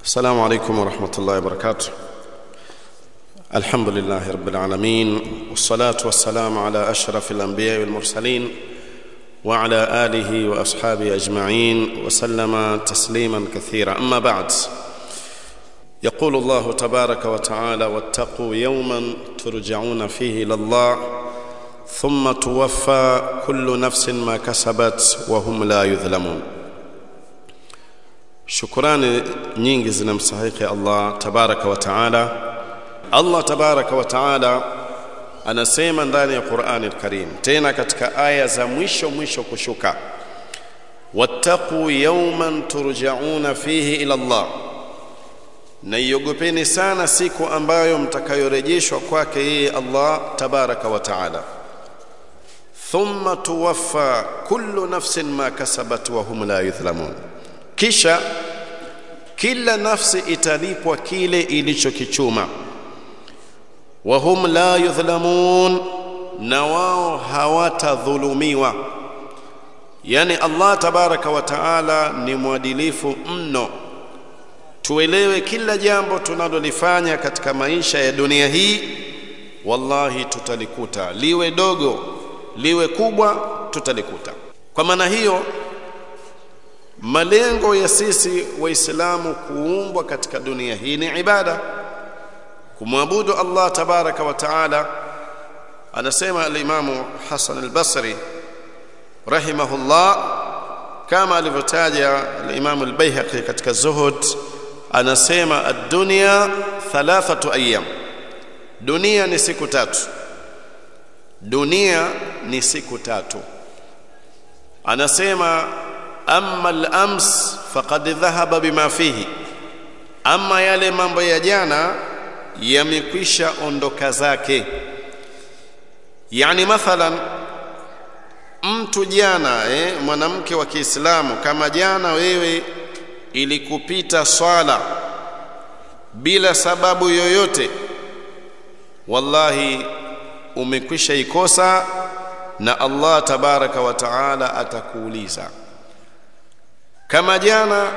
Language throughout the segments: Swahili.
السلام عليكم ورحمة الله وبركاته الحمد لله رب العالمين والصلاة والسلام على أشرف الأنبياء والمرسلين وعلى آله وأصحابه أجمعين وسلم تسليما كثيرا أما بعد يقول الله تبارك وتعالى واتقوا يوما ترجعون فيه إلى الله ثم توفى كل نفس ما كسبت وهم لا يظلمون shukurani nyingi zinamstahiki Allah tabaraka wa taala. Allah tabaraka wa taala anasema ndani ya Qur'ani al-Karim, tena katika aya za mwisho mwisho kushuka, wattaqu yawman turja'una fihi ila Allah, na iogopeni sana siku ambayo mtakayorejeshwa kwake yeye Allah tabaraka wa taala. Thumma tuwaffa kullu nafsin ma kasabat wa hum la yudhlamun kisha kila nafsi italipwa kile ilichokichuma wahum la yudhlamun na wao hawatadhulumiwa yani Allah tabaraka wa taala ni mwadilifu mno tuelewe kila jambo tunalolifanya katika maisha ya dunia hii wallahi tutalikuta liwe dogo liwe kubwa tutalikuta kwa maana hiyo malengo ya sisi waislamu kuumbwa katika dunia hii ni ibada kumwabudu Allah tabaraka wa taala anasema al-Imamu Hasan al-Basri rahimahullah kama alivyotaja al-Imamu al-Baihaqi katika Zuhud anasema ad-dunya thalathatu ayyam dunia ni siku tatu dunia ni siku tatu anasema amma al-ams faqad dhahaba bima fihi ama yale mambo ya jana yamekwisha ondoka zake yani mathalan mtu jana eh, mwanamke wa Kiislamu kama jana wewe ilikupita swala bila sababu yoyote wallahi umekwisha ikosa na Allah tabaraka wa taala atakuuliza kama jana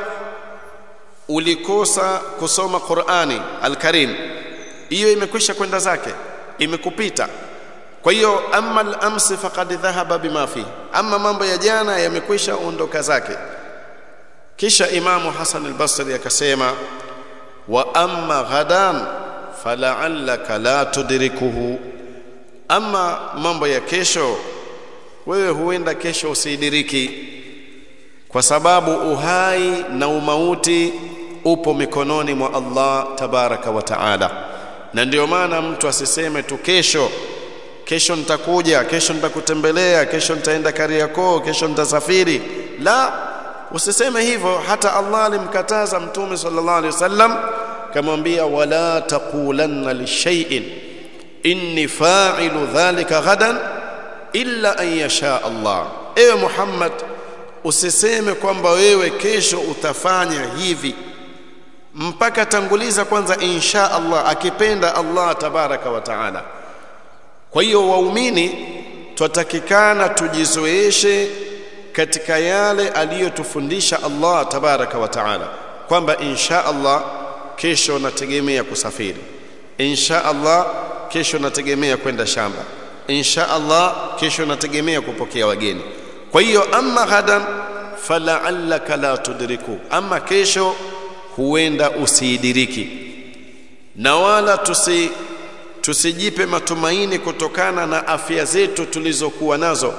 ulikosa kusoma Qur'ani al-Karim hiyo imekwisha kwenda zake imekupita kwa hiyo amma al-amsi faqad dhahaba bima fi amma mambo ya jana yamekwisha ondoka zake kisha imamu Hasan al-Basri akasema wa amma ghadan fala'allaka la tudrikuhu amma mambo ya kesho wewe huenda kesho usidiriki kwa sababu uhai na umauti upo mikononi mwa Allah tabaraka wa taala na ndio maana mtu asiseme tu kesho kesho nitakuja kesho nitakutembelea kesho nitaenda Kariakoo kesho nitasafiri la usiseme hivyo hata Allah alimkataza mtume sallallahu alaihi wasallam kamwambia wala taqulanna lishay'in inni fa'ilu dhalika ghadan illa an yasha Allah ewe Muhammad usiseme kwamba wewe kesho utafanya hivi mpaka tanguliza kwanza insha Allah akipenda Allah tabaraka wa taala kwa hiyo waumini twatakikana tujizoeshe katika yale aliyotufundisha Allah tabaraka wa taala kwamba insha Allah kesho nategemea kusafiri insha Allah kesho nategemea kwenda shamba insha Allah kesho nategemea kupokea wageni kwa hiyo amma ghadan fala'allaka la tudriku amma kesho huenda usiidiriki na wala tusi tusijipe matumaini kutokana na afya zetu tulizokuwa nazo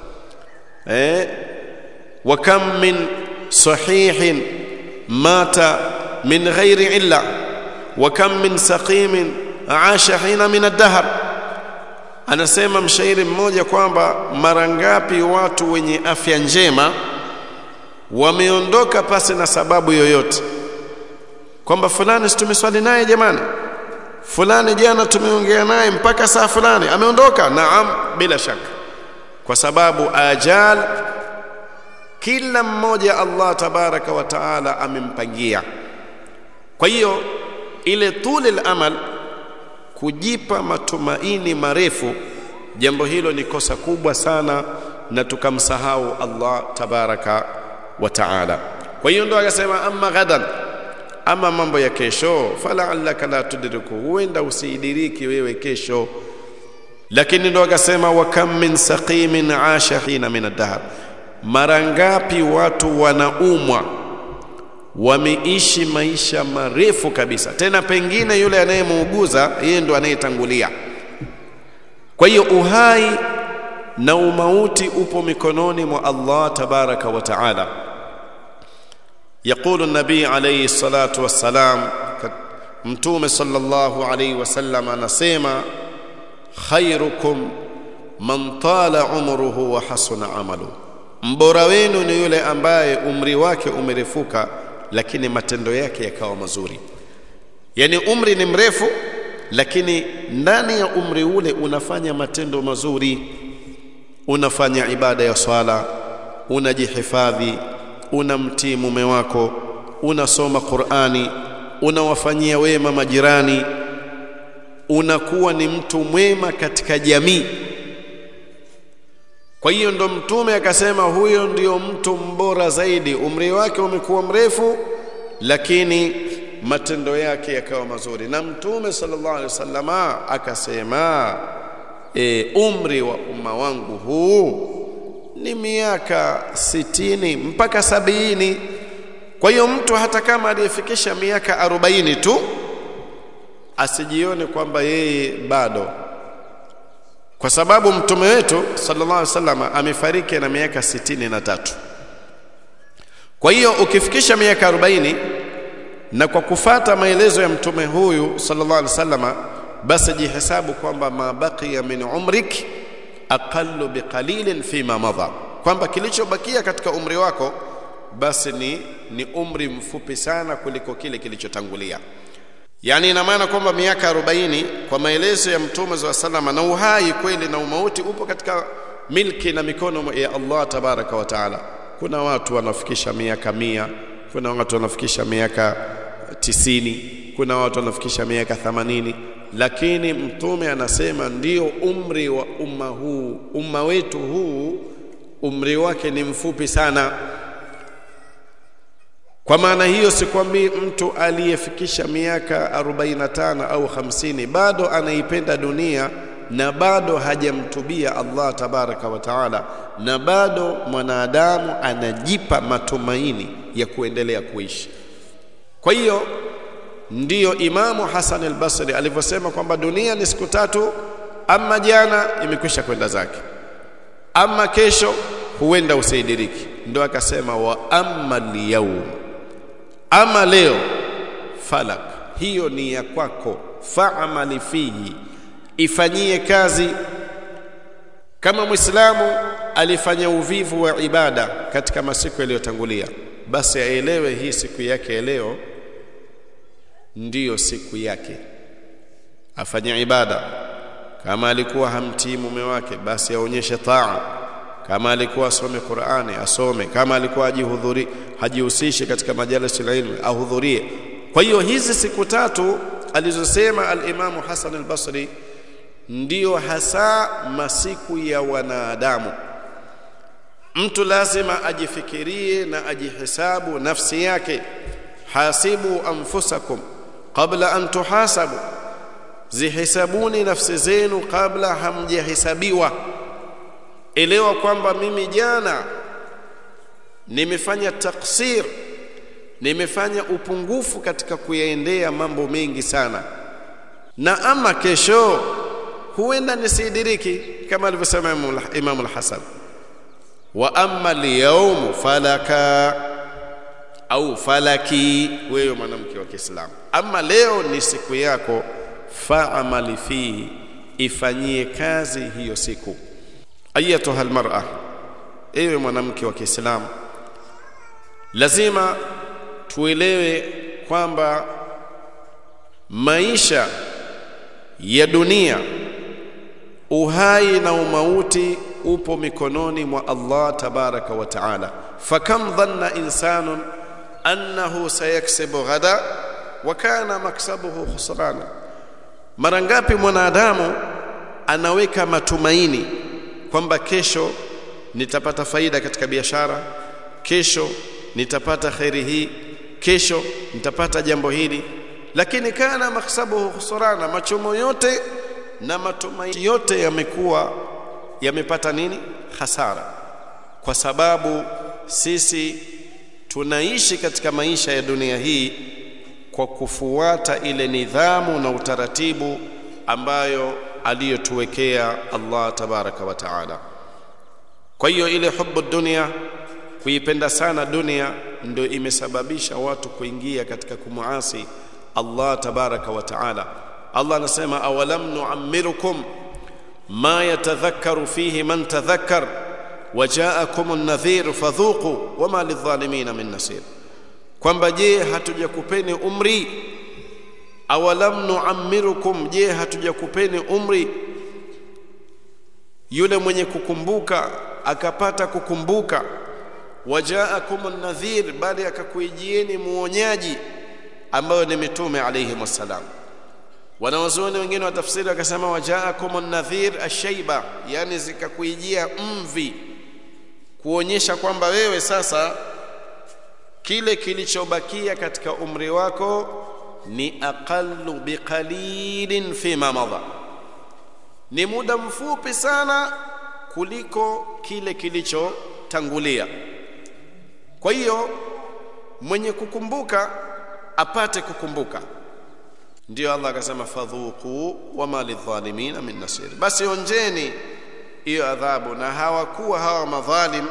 eh wa kam min sahihin mata min ghairi illa wa kam min saqimin aasha hina min ad-dahr anasema mshairi mmoja kwamba mara ngapi watu wenye afya njema wameondoka pasi na sababu yoyote kwamba fulani tumeswali naye jamani fulani jana tumeongea naye mpaka saa fulani ameondoka naam bila shaka kwa sababu ajal kila mmoja Allah tabaraka wa taala amempangia kwa hiyo ile tuli amal kujipa matumaini marefu jambo hilo ni kosa kubwa sana na tukamsahau Allah tabaraka wa taala kwa hiyo ndo akasema amma ghadan ama mambo ya kesho fala'allaka la tudriku huenda usiidiriki wewe kesho lakini ndo akasema wa kam min saqimin asha hina min ad-dahr mara ngapi watu wanaumwa wameishi maisha marefu kabisa tena pengine yule anayemuuguza yeye ndo anayetangulia kwa hiyo uhai na umauti upo mikononi mwa Allah tabaraka wa taala يقول النبي عليه الصلاة والسلام متوم صلى الله عليه وسلم anasema khairukum man tala umruhu wa hasuna amalu mbora wenu ni yule ambaye umri wake umerefuka lakini matendo yake yakawa mazuri yani umri ni mrefu lakini ndani ya umri ule unafanya matendo mazuri unafanya ibada ya swala unajihifadhi unamtii mume wako unasoma Qur'ani unawafanyia wema majirani unakuwa ni mtu mwema katika jamii kwa hiyo ndo mtume akasema huyo ndio mtu mbora zaidi umri wake umekuwa mrefu lakini matendo yake yakawa mazuri na mtume sallallahu alaihi wasallama akasema e, umri wa umma wangu huu ni miaka sitini mpaka sabini kwa hiyo mtu hata kama aliyefikisha miaka arobaini tu asijione kwamba yeye bado kwa sababu mtume wetu sallallahu alaihi wasallam amefariki na miaka sitini na tatu kwa hiyo ukifikisha miaka 40 na kwa kufata maelezo ya mtume huyu sallallahu alaihi wasallam basi jihesabu kwamba mabaqiya min umrik aqallu biqalilin fima madha kwamba kilichobakia katika umri wako basi ni ni umri mfupi sana kuliko kile kilichotangulia yani ina maana kwamba miaka 40 kwa maelezo ya mtume wa salama na uhai kweli na umauti upo katika milki na mikono ya Allah tabaraka wa taala kuna watu wanafikisha miaka mia kuna watu wanafikisha miaka tisini kuna watu wanafikisha miaka 80 lakini mtume anasema ndio umri wa umma huu umma wetu huu umri wake ni mfupi sana kwa maana hiyo sikwambii mtu aliyefikisha miaka 45 au 50 bado anaipenda dunia na bado hajamtubia Allah tabaraka wa taala na bado mwanadamu anajipa matumaini ya kuendelea kuishi kwa hiyo ndiyo Imamu Hasan al-Basri alivyosema kwamba dunia ni siku tatu ama jana imekwisha kwenda zake ama kesho huenda usaidiriki ndo akasema wa amma liyawm ama leo falak hiyo ni ya kwako fa'amali fihi ifanyie kazi kama muislamu alifanya uvivu wa ibada katika masiku yaliyotangulia basi aelewe hii siku yake leo ndiyo siku yake afanye ibada kama alikuwa hamtii mume wake basi aonyeshe taa kama alikuwa asome Qur'ani asome kama alikuwa ajihudhuri hajihusishi katika majalisi ya ilmu ahudhurie kwa hiyo hizi siku tatu alizosema al-Imam Hasan al-Basri ndiyo hasa masiku ya wanadamu mtu lazima ajifikirie na ajihesabu nafsi yake hasibu anfusakum qabla an tuhasabu zihisabuni nafsi zenu kabla hamjahesabiwa elewa kwamba mimi jana nimefanya taksir nimefanya upungufu katika kuyaendea mambo mengi sana na ama kesho huenda nisidiriki kama alivyosema Imam al-Hasan wa amma al-yawm falaka au falaki wewe mwanamke wa Kiislamu ama leo ni siku yako fa'amali fihi ifanyie kazi hiyo siku ayatuha almar'a ewe mwanamke wa Kiislamu lazima tuelewe kwamba maisha ya dunia uhai na umauti upo mikononi mwa Allah tabaraka wa taala fakam dhanna insanun annahu sayaksibu ghada wa kana maksabuhu khusrana mara ngapi mwanadamu anaweka matumaini kwamba kesho nitapata faida katika biashara kesho nitapata khairi hii kesho nitapata jambo hili lakini kana maksabuhu khusrana machomo yote na matumaini yote yamekuwa yamepata nini hasara kwa sababu sisi tunaishi katika maisha ya dunia hii kwa kufuata ile nidhamu na utaratibu ambayo aliyotuwekea Allah tabaraka wa taala kwa hiyo ile hubu dunia kuipenda sana dunia ndio imesababisha watu kuingia katika kumuasi Allah tabaraka wa taala Allah anasema awalam nu'ammirukum ma yatadhakkaru fihi man tadhakkar wajaakum an-nadhir fadhuqu wama lidh-dhalimin min nasir kwamba je hatujakupeni umri awalam nu'ammirukum je hatujakupeni umri yule mwenye kukumbuka akapata kukumbuka wajaakum an-nadhir bali akakuijieni muonyaji ambayo ni mitume alayhi wasallam wanawazuoni wengine wa tafsiri wakasema wajaakum an-nadhir ash-shayba yani zikakuijia mvi kuonyesha kwamba wewe sasa kile kilichobakia katika umri wako ni aqallu biqalilin fima madha ni muda mfupi sana kuliko kile kilichotangulia kwa hiyo mwenye kukumbuka apate kukumbuka ndio Allah akasema fadhuku wama lidhalimina min nasir basi onjeni hiyo adhabu na hawakuwa hawa madhalim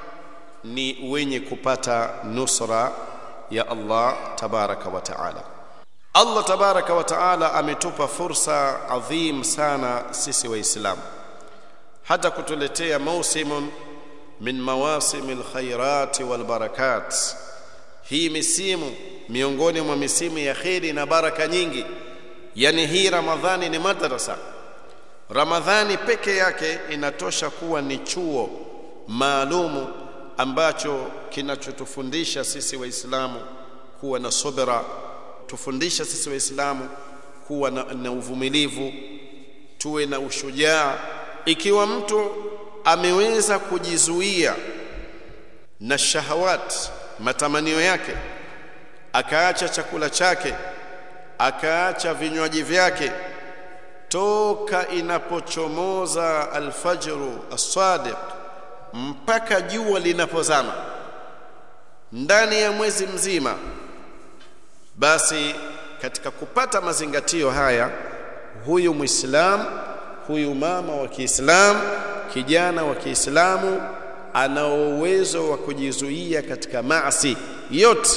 ni wenye kupata nusra ya Allah tabaraka wa taala Allah tabaraka wa taala ametupa fursa adhim sana sisi waislamu hata kutuletea mausimun min mawasimil khairati wal barakat hii misimu miongoni mwa misimu ya kheri na baraka nyingi yani hii ramadhani ni madrasa ramadhani peke yake inatosha kuwa ni chuo maalumu ambacho kinachotufundisha sisi waislamu kuwa na subra tufundisha sisi waislamu kuwa na, na uvumilivu tuwe na ushujaa ikiwa mtu ameweza kujizuia na shahawat matamanio yake akaacha chakula chake akaacha vinywaji vyake toka inapochomoza alfajru as-sadiq mpaka jua linapozama ndani ya mwezi mzima basi katika kupata mazingatio haya huyu muislam huyu mama wa Kiislamu kijana wa Kiislamu ana uwezo wa kujizuia katika maasi yote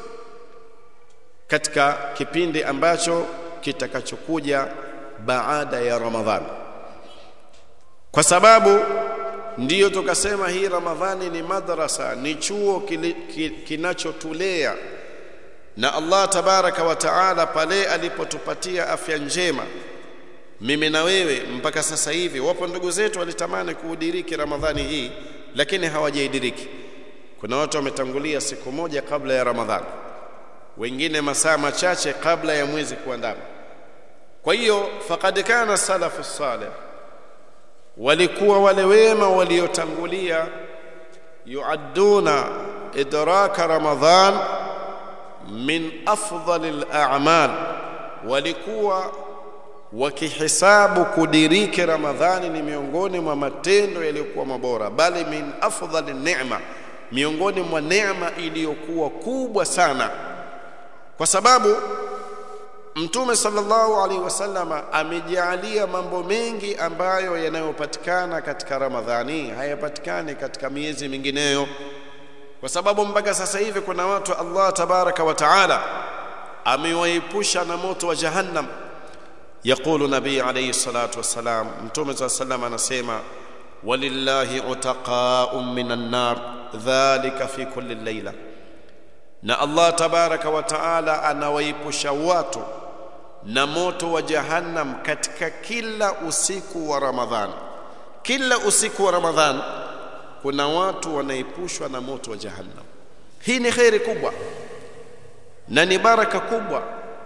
katika kipindi ambacho kitakachokuja baada ya Ramadhani kwa sababu ndiyo tukasema hii Ramadhani ni madrasa ni chuo kinachotulea na Allah tabaraka wa taala pale alipotupatia afya njema mimi na wewe mpaka sasa hivi wapo ndugu zetu walitamani kuudiriki Ramadhani hii lakini hawajaidiriki kuna watu wametangulia siku moja kabla ya Ramadhani wengine masaa machache kabla ya mwezi kuandama kwa hiyo faqad kana salafu salih walikuwa wale wema waliotangulia yuadduna idraka ramadhan min afdalil a'mal walikuwa wakihisabu kudiriki ramadhani ni miongoni mwa matendo yaliyokuwa mabora bali min afdhalin ni'ma miongoni mwa neema iliyokuwa kubwa sana kwa sababu Mtume sallallahu alaihi wasallama amejalia mambo mengi ambayo yanayopatikana katika Ramadhani hayapatikani katika miezi mingineyo kwa sababu mpaka sasa hivi kuna watu Allah tabaraka wa taala amewaepusha na moto wa jahannam يقول نبي عليه الصلاة والسلام متوم صلى الله عليه وسلم anasema walillahi utaqa'un minan nar dhalika fi kulli layla na Allah tabaraka wa taala anawaepusha watu na moto wa jahannam katika kila usiku wa Ramadhan kila usiku wa Ramadhan kuna watu wanaepushwa na moto wa jahannam hii ni khairi kubwa na ni baraka kubwa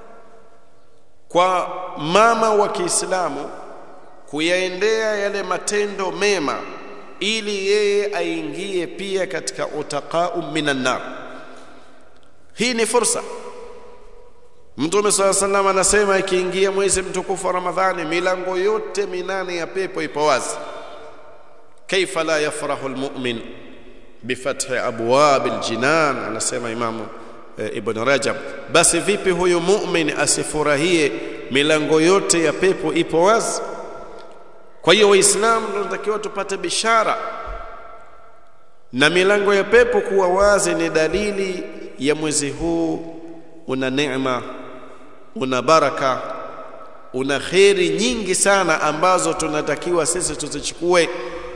kwa mama wa Kiislamu kuyaendea yale matendo mema ili yeye aingie pia katika utaqau minan nar hii ni fursa Mtume swalla sallam anasema ikiingia mwezi mtukufu wa Ramadhani milango yote minane ya pepo ipo wazi kaifa la yafrahu almu'min bifathi abwab aljinan anasema imamu e, ibn Rajab basi vipi huyu mu'min asifurahie milango yote ya pepo ipo wazi kwa hiyo waislamu tunatakiwa tupate bishara na milango ya pepo kuwa wazi ni dalili ya mwezi huu una neema una baraka una kheri nyingi sana ambazo tunatakiwa sisi tuzichukue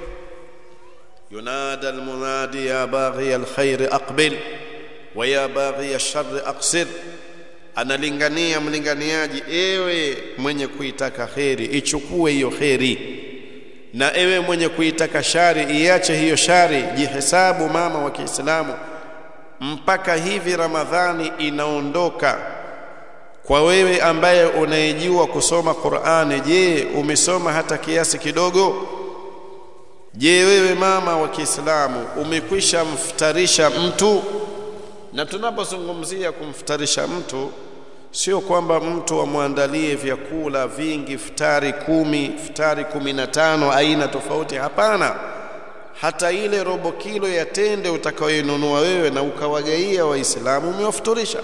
ينادى المنادي يا باغي الخير أقبل ويا باغي الشر أقصر analingania mlinganiaji ewe mwenye kuitaka kheri ichukue hiyo kheri na ewe mwenye kuitaka shari iache hiyo shari jihesabu mama wa Kiislamu mpaka hivi Ramadhani inaondoka kwa wewe ambaye unayejua kusoma Qur'ani je umesoma hata kiasi kidogo je wewe mama wa Kiislamu umekwisha mfutarisha mtu na tunapozungumzia kumfutarisha mtu sio kwamba mtu amwandalie vyakula vingi futari kumi futari kumi na tano aina tofauti hapana hata ile robo kilo ya tende utakayoinunua wewe na ukawagaia waislamu umewafuturisha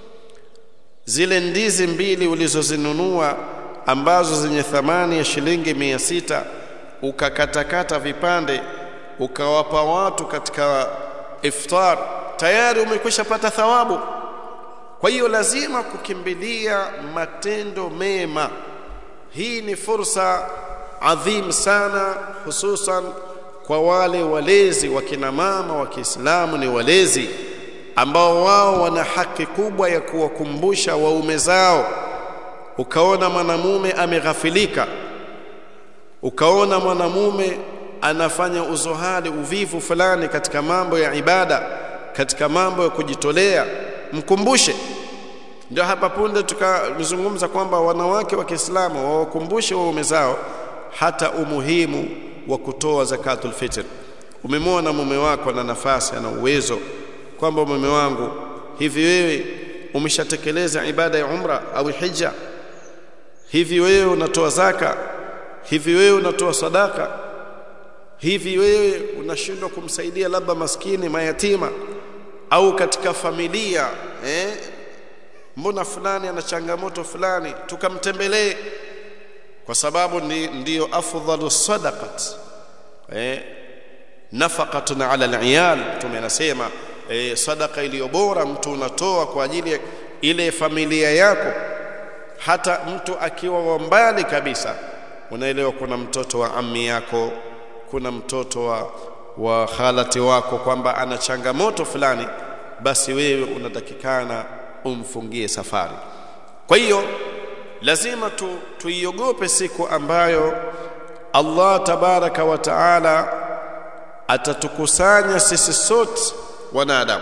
zile ndizi mbili ulizozinunua ambazo zenye thamani ya shilingi mia sita ukakatakata vipande ukawapa watu katika iftar tayari umekwisha pata thawabu kwa hiyo lazima kukimbilia matendo mema hii ni fursa adhim sana hususan kwa wale walezi wa kina mama wa Kiislamu ni walezi ambao wao wana haki kubwa ya kuwakumbusha waume zao ukaona mwanamume ameghafilika ukaona mwanamume anafanya uzohali uvivu fulani katika mambo ya ibada katika mambo ya kujitolea mkumbushe ndio hapa punde tukazungumza kwamba wanawake wa Kiislamu wawakumbushe waume zao hata umuhimu wa kutoa zakatul fitr umemwona mume wako na nafasi na uwezo kwamba mume wangu hivi wewe umeshatekeleza ibada ya umra au hija hivi wewe unatoa zaka hivi wewe unatoa sadaka hivi wewe unashindwa kumsaidia labda maskini mayatima au katika familia eh mbona fulani ana changamoto fulani tukamtembelee kwa sababu ndi, ndiyo afdhalu sadaqat eh nafaqatun ala aliyal tumenasema eh, sadaka iliyo bora mtu unatoa kwa ajili ya ile familia yako hata mtu akiwa wa mbali kabisa unaelewa kuna mtoto wa ammi yako kuna mtoto wa wa khalati wako kwamba ana changamoto fulani basi wewe unatakikana umfungie safari kwa hiyo lazima tu, tuiogope siku ambayo Allah tabaraka wa taala atatukusanya sisi sote wanadamu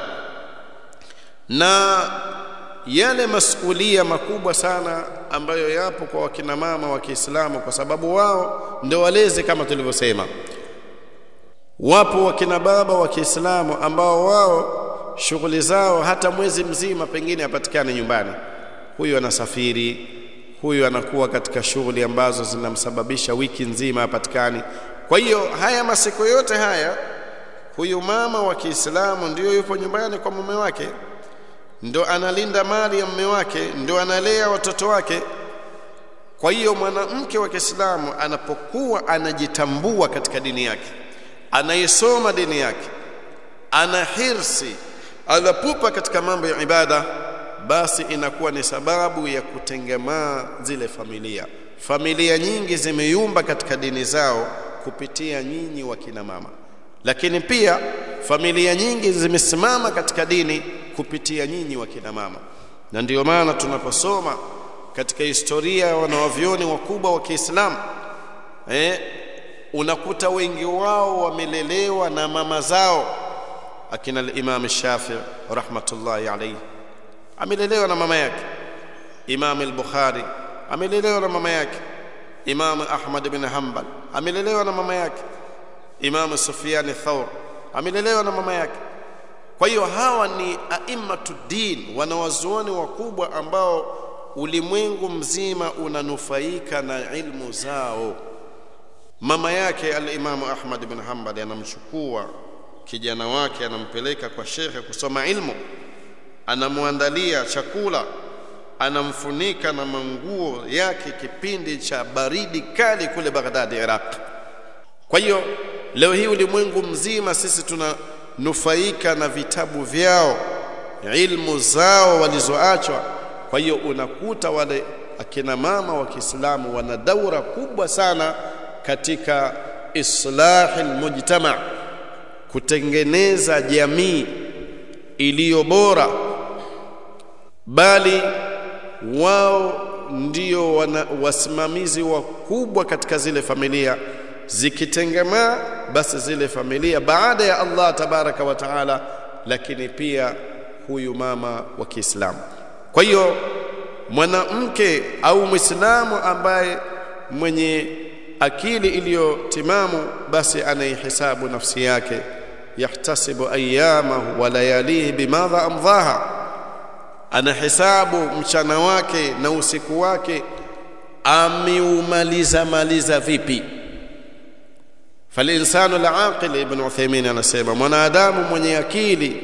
na yale masulia makubwa sana ambayo yapo kwa wakina mama wa Kiislamu kwa sababu wao ndio walezi kama tulivyosema wapo wakina baba wa Kiislamu ambao wao shughuli zao hata mwezi mzima pengine hapatikane nyumbani huyu anasafiri huyu anakuwa katika shughuli ambazo zinamsababisha wiki nzima hapatikani kwa hiyo haya masiku yote haya huyu mama wa Kiislamu ndio yupo nyumbani kwa mume wake ndo analinda mali ya mume wake ndo analea watoto wake kwa hiyo mwanamke wa Kiislamu anapokuwa anajitambua katika dini yake anayesoma dini yake ana hirsi anapupa katika mambo ya ibada basi inakuwa ni sababu ya kutengemaa zile familia familia nyingi zimeyumba katika dini zao kupitia nyinyi wa kina mama lakini pia familia nyingi zimesimama katika dini kupitia nyinyi wa kina mama na ndiyo maana tunaposoma katika historia ya wanawavyoni wakubwa wa Kiislamu eh, unakuta wengi wao wamelelewa na mama zao akina al-Imam Shafi'i rahmatullahi alayhi amelelewa na mama yake Imam al-Bukhari amelelewa na mama yake Imam Ahmad bin Hanbal amelelewa na mama yake Imam Sufyan Thawr amelelewa na mama yake kwa hiyo hawa ni a'immatuddin wanawazuoni wakubwa ambao ulimwengu mzima unanufaika na ilmu zao mama yake al-Imamu Ahmad ibn Hanbal anamchukua kijana wake anampeleka kwa shekhe kusoma ilmu anamwandalia chakula anamfunika na manguo yake kipindi cha baridi kali kule Baghdad Iraq kwa hiyo leo hii ulimwengu mzima sisi tunanufaika na vitabu vyao ilmu zao walizoachwa kwa hiyo unakuta wale akina mama wa Kiislamu wana daura kubwa sana katika islahi almujtama kutengeneza jamii iliyo bora bali wao ndio wana, wasimamizi wakubwa katika zile familia zikitengemaa basi zile familia baada ya Allah tabaraka wa taala lakini pia huyu mama wa Kiislamu kwa hiyo mwanamke au Muislamu ambaye mwenye akili iliyotimamu basi anaihisabu nafsi yake yahtasibu ayyamahu wa layalihi bimadha amdhaha anahesabu mchana wake na usiku wake ameumaliza maliza vipi falinsanu alaqil ibn Uthaymeen anasema mwanadamu mwenye akili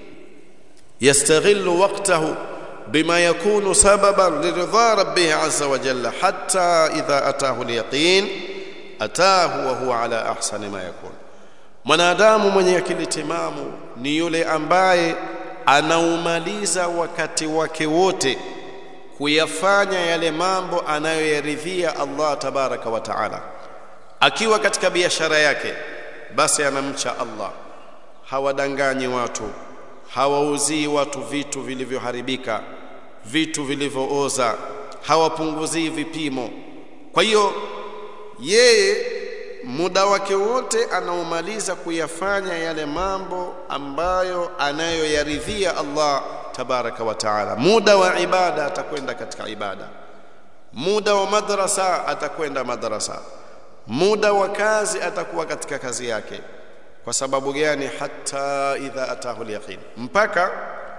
yastaghillu waqtahu بما يكون سببا لرضا ربه عز وجل حتى إذا أتاه اليقين أتاه وهو على أحسن ما يكون mwanadamu mwenye akili timamu ni yule ambaye anaumaliza wakati wake wote kuyafanya yale mambo anayoyaridhia Allah tabaraka wa taala akiwa katika biashara yake basi anamcha Allah hawadanganyi watu hawauzii watu vitu vilivyoharibika vitu vilivyooza hawapunguzii vipimo kwa hiyo yeye muda wake wote anaomaliza kuyafanya yale mambo ambayo anayoyaridhia Allah tabaraka wa taala muda wa ibada atakwenda katika ibada muda wa madrasa atakwenda madrasa muda wa kazi atakuwa katika kazi yake kwa sababu gani hata idha atahu alyaqin mpaka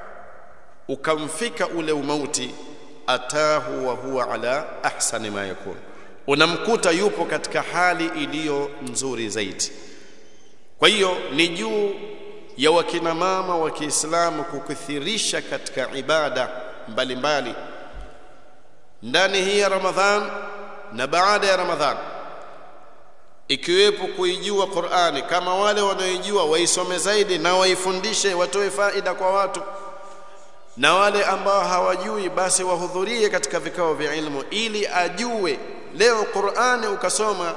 ukamfika ule umauti atahu wa huwa ala ahsani ma yakun unamkuta yupo katika hali iliyo nzuri zaidi kwa hiyo ni juu ya wakina mama wa Kiislamu kukithirisha katika ibada mbalimbali ndani hii ya Ramadhan na baada ya Ramadhan ikiwepo kuijua Qur'ani kama wale wanaoijua waisome zaidi na waifundishe watoe faida kwa watu na wale ambao hawajui basi wahudhurie katika vikao vya ilmu ili ajue leo Qur'ani ukasoma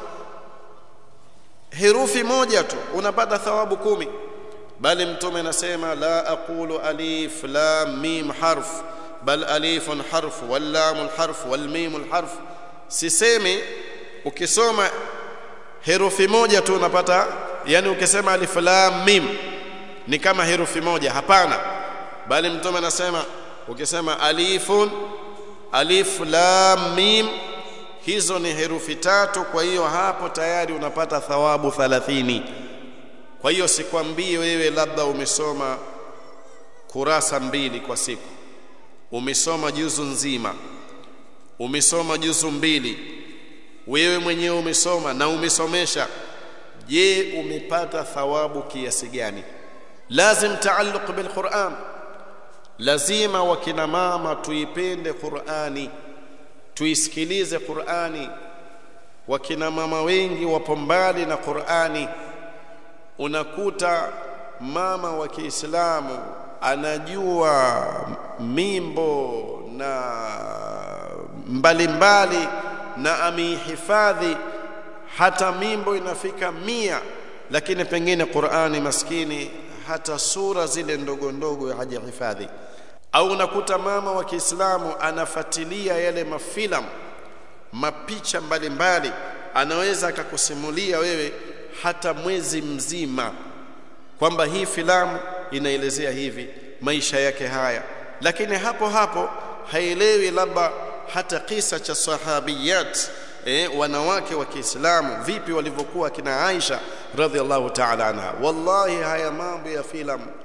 herufi moja tu unapata thawabu kumi bali mtume anasema la aqulu alif lam mim harf bal alifun harf wal lam harf wal mim harf sisemi ukisoma herufi moja tu unapata yani ukisema alif lam mim ni kama herufi moja hapana bali mtume anasema ukisema alifun alif lam mim hizo ni herufi tatu kwa hiyo hapo tayari unapata thawabu 30 kwa hiyo sikwambie wewe labda umesoma kurasa mbili kwa siku umesoma juzu nzima umesoma juzu mbili wewe mwenyewe umesoma na umesomesha je umepata thawabu kiasi gani lazim taalluq bil Qur'an lazima wakina mama tuipende Qur'ani tuisikilize Qur'ani wakina mama wengi wapo mbali na Qur'ani unakuta mama wa Kiislamu anajua mimbo na mbalimbali mbali, na ameihifadhi hata mimbo inafika mia lakini pengine Qur'ani maskini hata sura zile ndogo ndogo hajahifadhi au unakuta mama wa Kiislamu anafuatilia yale mafilamu mapicha mbalimbali mbali, anaweza akakusimulia wewe hata mwezi mzima kwamba hii filamu inaelezea hivi maisha yake haya lakini hapo hapo haelewi labda hata kisa cha sahabiyat eh, wanawake wa Kiislamu vipi walivyokuwa kina Aisha radhiallahu ta'ala anha wallahi haya mambo ya filamu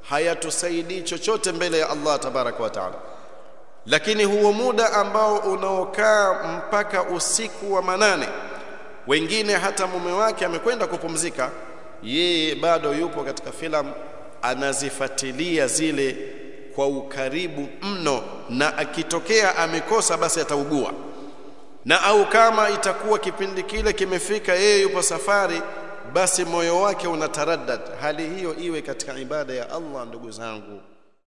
hayatusaidii chochote mbele ya Allah tabaraka wa taala lakini huo muda ambao unaokaa mpaka usiku wa manane wengine hata mume wake amekwenda kupumzika yeye bado yupo katika filamu anazifuatilia zile kwa ukaribu mno na akitokea amekosa basi ataugua na au kama itakuwa kipindi kile kimefika yeye yupo safari basi moyo wake unataraddad hali hiyo iwe katika ibada ya Allah ndugu zangu